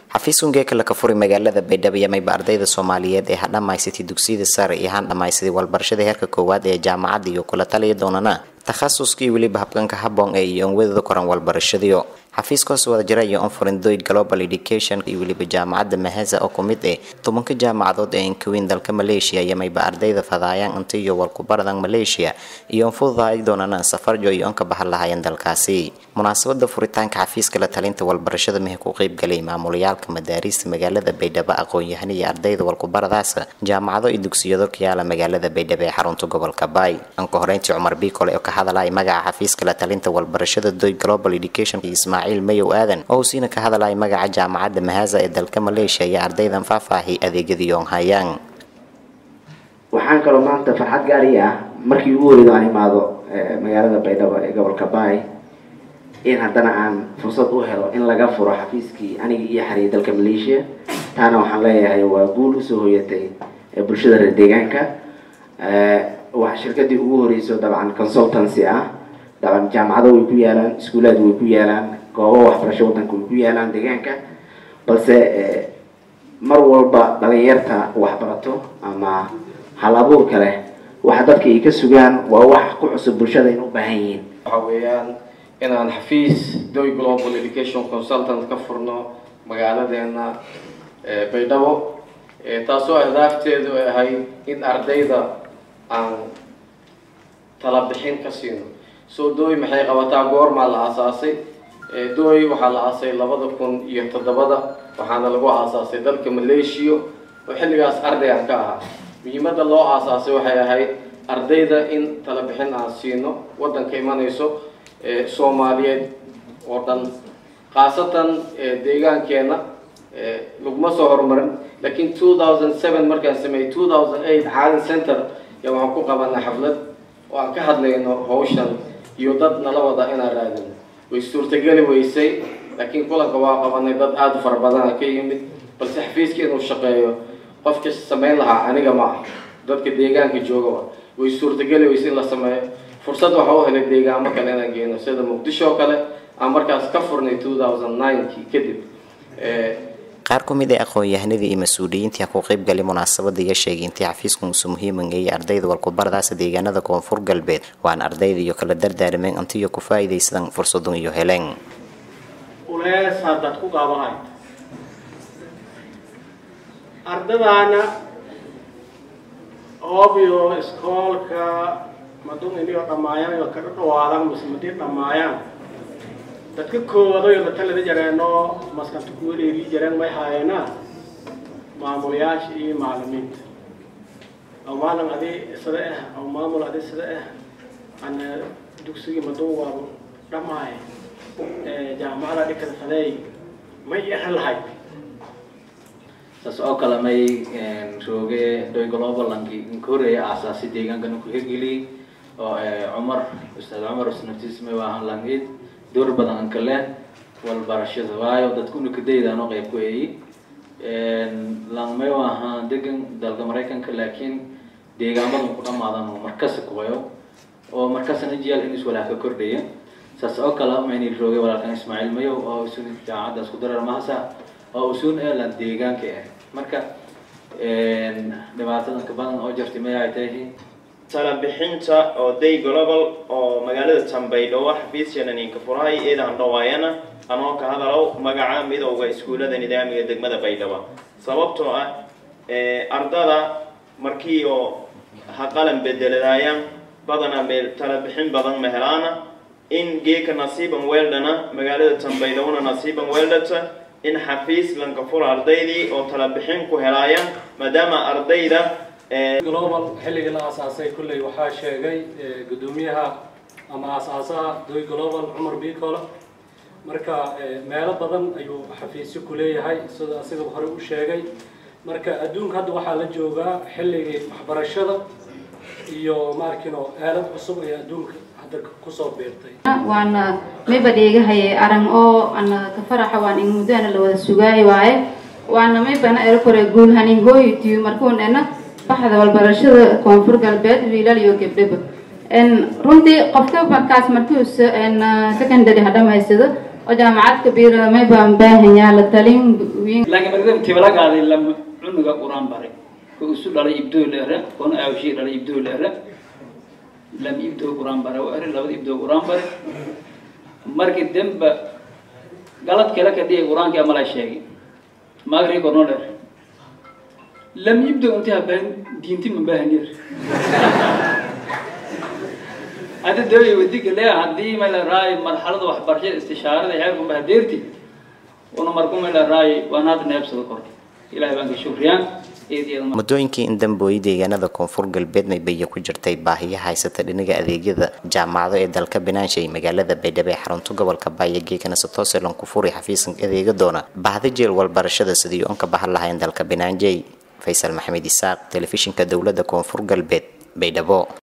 xafiiskun geeka laka furi magaalada baydhabo iyo mayba ardayda soomaaliyeed ee ha dhammaysatay dugsiyada sare iyo han dhammaysaday walbarashada heerka koowaad ee jaamacadda iyo kula taliya doonana takhasuskii weliba habkanka habboon ee iyo onwadada koran walbarashadiyo xafiiskaas wada jira iyo onforindoyd global education iyo weliba jaamacadda maheza oo ku mid eh tobanka jaamacadood ee inkaweyn dalka maleeshiya iyo mayba ardayda fadaayaan inta iyo walkubaradan maleeshiya iyo onfududaay doonana safarjo iyo onka bahan lahaayeen dalkaasi munaasabada furitaanka xafiiska la talinta walbarashada mehe ku qeybgalay maamulayaalka madaariista magaalada baydhabo aqoon-yahan iyo ardayda walkubaradaas jaamacado iyo dugsiyado kayaala magaalada baydhabo ee xarunta gobolka baay anka horeyntii cumar biikole oo ka hadalaya magaca xafiiska la talinta walbarashada doy global education iyo ismaaciil mayow aadan oo uu siina ka hadalaya magaca jaamacadda mahaza ee dalka maleeshiya iyo ardaydan faahfaahay adeegyadii oon hayaan waxaan kaloo maanta farxad gaari ah markii ugu horeydo aan imaado magaalada baydhabo ee gobolka baay in haddana aan fursad u helo in laga furo xafiiskii aniga iyo xariyay dalka maleeshiya taana waxaan leeyahay waa guul usoo hoyatay bulshada reer deegaanka waa shirkadii ugu horeyso dabcan consultancy ah dabcan jaamacado way ku yaalaan iskuulaad way ku yaalaan goobo waxbarasho wadanka way ku yaalaan deegaanka balse mar walba dhalinyarta waxbarato ama hal abuurka leh waxa dadka ay ka sugaan waa wax ku cusub bulshada in u baahan yihiin waxa weeyaan inaan xafiis doy global education consultant ka furno magaaladeena baydhabo taasoo ahdaafteedu ay ahayd in ardayda aan tala bixin ka siino soo dooy maxay qabataa goormaa la aasaasay dooy waxaa la aasay labada kun iyo toddobada waxaana lagu aasaasay dalka maleeshiya oo xilligaas arday aan ka ahaa muhiimadda loo aasaasay waxay ahayd ardayda in tala bixin aan siino waddanka imanayso soomaaliyeed oo dhan khaasatan deegaankeena laguma soo horumarin laakiin two thousand seven markaan sameeyey two thousand eight caalin center yaa waxaan ku qabanay xaflad oo aan ka hadlayno hawshan iyo dad nala wada inaan raadino way suurtageli weysay laakiin kulanka waa qabanay dad aada u fara badana ka yimid balse xafiiska inuu shaqeeyo qofka samayn lahaa aniga ma ah dadka deegaanka jooga way suurtageli weysay in la sameeyo fursad waxa u helay deegaamo kale inaan geyno sida muqdisho oo kale aan markaas ka furnay two thousand ninekii kadib qaar ku mid ee aqoon-yahanadii iyo mas-uuliyiintii ku qeybgalay munaasabada iyo sheegay intii xafiisku muuse muhiimangeeyay ardayda walkubaradaasa deegaanada koonfur galbeed waana ardayda iyo kala dardaarmeen intiyo ku faa'iidaysadan fursadun iyo heleen ulees haddaad ku qaabanayd ardadaana oobiyo iskoolka madun iniyo dhammaayaan oo kaga dhawaadan mise madii dhammaayaan dadka koowadoyo matalada jareeno maskanta ku wareeri jareen may haayeenaa maamulayaasha iyo macalimiinta aw maalin adi sida ah aw maamul adi sida ah ana dugsigii madun waaba dhammaay jaamacada dhikada fadeey may ahan lahayd saas oo kale may rooge doy globalanki inka horeeya aasaasi deegaankana ku hirgeliyey oo cumar ustaad cumar usnaftiis may waahan langid door badan an kale walbarashada waayo dadkuna kadaydaano qayb ku eeyi langmay waaha degan dalka maraykanka laakiin deegaamadan ku dhamaadan oo markasi kuwayo oo markasna jiyaal in iswalaah ka kordhaya saas oo kale mayni roogay walaalkan ismaaciil mayow oo usun jaamacaddaas ku darar mahasa oo usun elan deegaanka ah marka dhibaatadan ka badan oo jirtay may ay tahay tala bixinta oo day global oo magaalada tambaydhowo xafiiskeena ninka furahay eedaan dhawaayana anoo ka hadalow magaca midowda iskuullada nidaamiga degmada baydhabo sababtoo ah ardada markii oo ha qalan bedeladaayaan badana meel tala bixin badan ma helaana in geeka nasiiban weeldhana magaalada tambaydhowona nasiiban weeldhata in xafiis lanka fura ardaydii oo tala bixin ku helaayaan maadaama ardayda global xilligii la aasaasay kulley waxaa sheegay guddoomiyaha ama aasaasaha doy global cumar bicole marka meelo badan ayuu xafiisyo ku leeyahay sida asigaba hore u sheegay marka adduunka hadda waxaa la joogaa xilligii waxbarashada iyo maarkino aalad cusub ee adduunka hadda kusoo biirtay waana mayba dheegahaye arang oo ana ka faraxa waan in muddo ana la wada sugaay waaye waana maybana erkore guul hanin hooyitiyo markuunena baxda walbarashada koonfur galbeed wiilal iyo gabdhaba runtii qofka markaas markuu secondary ha dhamaysado oo jaamacadka biira may baan baahanyaa la talin wiin laakiin markada tibala qaaday lama cunuga quraan baray ko isu dhalay ibdoo leere koona aawshii dhalay ibdoo leere lama ibdoo quraan bare waa eri labada ibdoo quraan bare markii demba galad kale ka dhigay quraankii amala sheegay maagrii korno dheer lam ibdoo intii habaahin diinti ma baahan yar hadda dawlay wadiga le haddii may la raay marxalada waxbarashada istishaarada heerku bahadeerti una marku may la raay waan hadda neebsada kor ilahay baan ka shukriyaan muddooyinkii in dambooyi deegaanada koonfur galbeed maybaya ku jirtay baahiya haysata dhinaga adeegyada jaamacado ee dalka binaanshay magaalada baydhabo ee xarunta gobolka baayagee kanasatoselan ku furi xafiisan adeega doona baahda jeel walbarashada sidii oon ka bahan lahayn dalka binaanjey faysal maxamed isaaq telefishinka dowladda koonfur galbeed baydhabo